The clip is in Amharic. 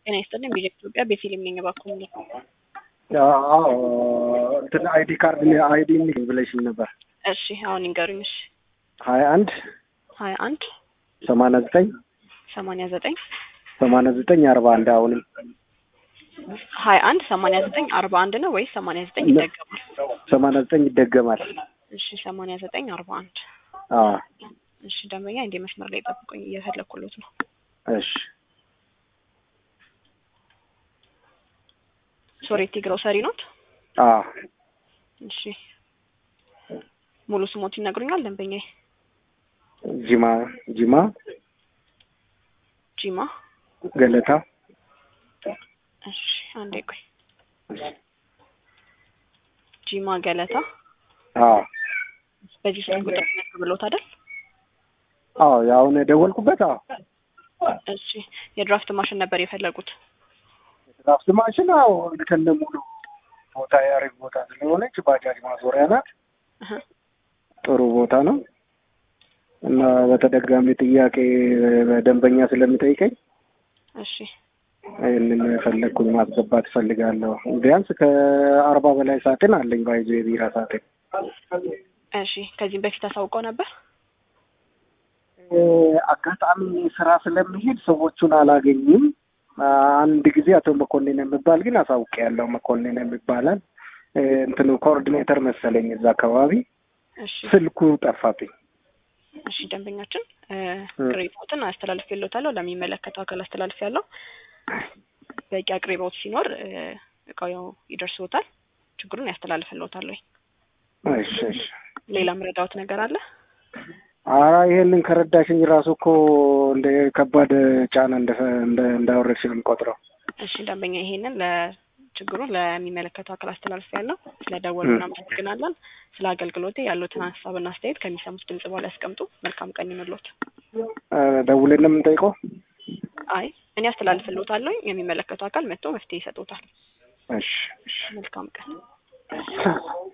ጤና ይስጥልኝ ቢጀ ኢትዮጵያ ቤቴሌም ነኝ። እባክዎ ምን አዎ እንትን አይዲ ካርድ አይዲ ብለሽኝ ነበር። እሺ አሁን ይንገሩኝ። እሺ ሀያ አንድ ሀያ አንድ ሰማንያ ዘጠኝ ሰማንያ ዘጠኝ ሰማንያ ዘጠኝ አርባ አንድ አሁንም ሀያ አንድ ሰማንያ ዘጠኝ አርባ አንድ ነው ወይስ ሰማንያ ዘጠኝ ይደገማል? ሰማንያ ዘጠኝ ይደገማል። እሺ ሰማንያ ዘጠኝ አርባ አንድ አዎ እሺ ደንበኛ እንዴ መስመር ላይ ጠብቁኝ፣ እየፈለኩሎት ነው። እሺ ሶሬቲ ግሮሰሪ ኖት? አዎ እሺ ሙሉ ስሞት ይነግሩኛል ደንበኛዬ? ጂማ ጂማ ጂማ ገለታ እሺ አንዴ ቆይ። ጂማ ገለታ አዎ በዚህ ስልክ ቁጥር ብሎት አይደል? አዎ ያሁን የደወልኩበት አዎ እሺ የድራፍት ማሽን ነበር የፈለጉት? ድራፍት ማሽን አዎ ከነ ሙሉ ቦታ የአሪፍ ቦታ ስለሆነች ባጃጅ ማዞሪያ ናት። እህ ጥሩ ቦታ ነው እና በተደጋሚ ጥያቄ ደንበኛ ስለሚጠይቀኝ እሺ ይህንን ፈለግኩኝ ማስገባት እፈልጋለሁ። ቢያንስ ከአርባ በላይ ሳጥን አለኝ ባይዞ የቢራ ሳጥን። እሺ ከዚህም በፊት አሳውቀው ነበር? እ አጋጣሚ ስራ ስለሚሄድ ሰዎቹን አላገኝም። አንድ ጊዜ አቶ መኮንን የሚባል ግን አሳውቄያለሁ። መኮንን የሚባላል እ እንትኑ ኮኦርዲኔተር መሰለኝ እዛ አካባቢ እሺ ስልኩ ጠፋብኝ። እሺ ደንበኛችን እ ቅሬታዎትን አስተላልፌልዎታለሁ ለሚመለከተው አካል አስተላልፌያለሁ። በቂ አቅርቦት ሲኖር እ እቃው ያው ይደርስዎታል። ችግሩን ያስተላልፍልዎታል ወይ? እሺ እሺ። ሌላ ምረዳዎት ነገር አለ? ኧረ ይሄንን ከረዳሽኝ ራሱ እኮ እንደ ከባድ ጫና እንደ እንደ እንዳወረድሽ ነው የምቆጥረው። እሺ ደንበኛ ይሄንን ለችግሩን ለሚመለከተው አካል አስተላልፌያለሁ። ስለደወሉ እናመሰግናለን። ስለ አገልግሎቴ ያሉትን ሀሳብና አስተያየት ከሚሰሙት ድምጽ በኋላ ያስቀምጡ። መልካም ቀን ይሁንልዎት። እ ደውለን ነው የምንጠይቀው? አይ እኔ አስተላልፍልዎታለሁ። የሚመለከተው አካል መጥቶ መፍትሄ ይሰጡታል። እሺ እሺ። መልካም ቀን።